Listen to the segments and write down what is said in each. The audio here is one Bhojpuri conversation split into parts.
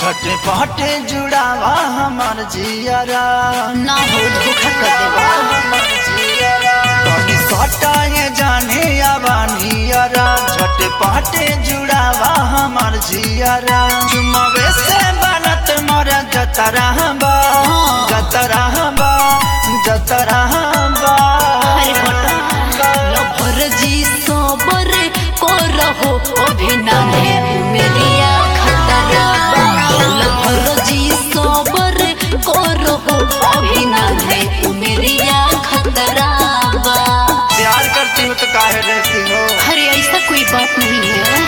झटपट जुड़ावा हमार जियरा ना हो धोखा कर देबा हमर जियरा कभी सटाए जाने आवानियरा झटपट जुड़ावा हमार जियरा चुमावे से बनत मोर जतरा बा जतरा बा जतरा बा अरे घटा लभर जी सोबर को रहो अभिनय मेरिया खतरा लभर जी सोबर को रहो अभिनय मेरिया खतरा बा प्यार करती हो तो काहे रहती हो अरे ऐसा कोई बात नहीं है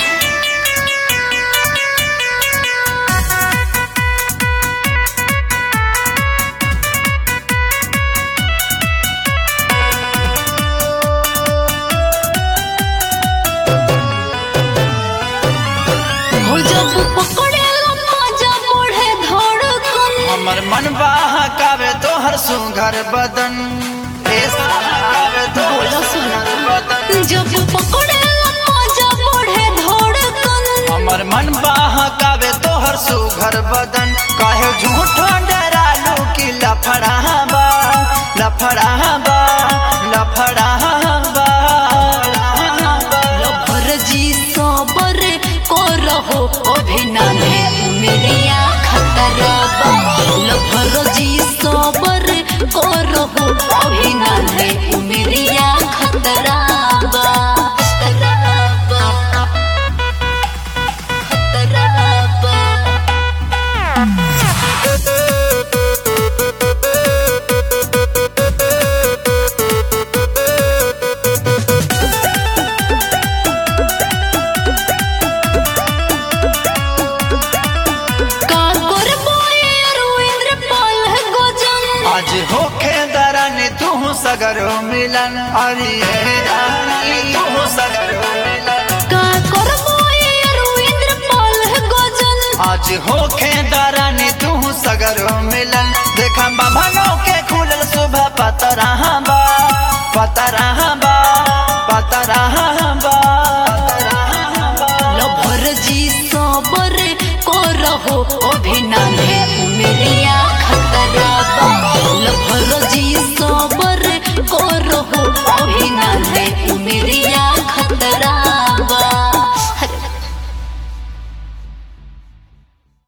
हो जब पकड़ेला मजा बढ़े धड़कन हमर मन बहकावे तोहर सुघर बदन ए बहकावे तोहर बोलो सुना बदन जब पकड़ेला मजा बढ़े धड़कन हमर मन बहकावे तोहर सुघर बदन काहे झूठो डरालू कि लफड़ाबा लफड़ाबा लफड़ाबा लभर जी सबर को रहो अभिनय मेरिया खतरा बा लभर जी सबर को रहो अभिनय मेरिया खतरा बा खतरा बा खतरा बा का करबो ये रविंद्र पाल गोजन आज होखे दरन तू सगरो मिलन अरे रानी तू सगरो मिलन का करबो ये रविंद्र पाल गोजन आज होखे दरन तू सगरो मिलन देखा बाबा के खुलल सुबह पतरा बा पतरा बा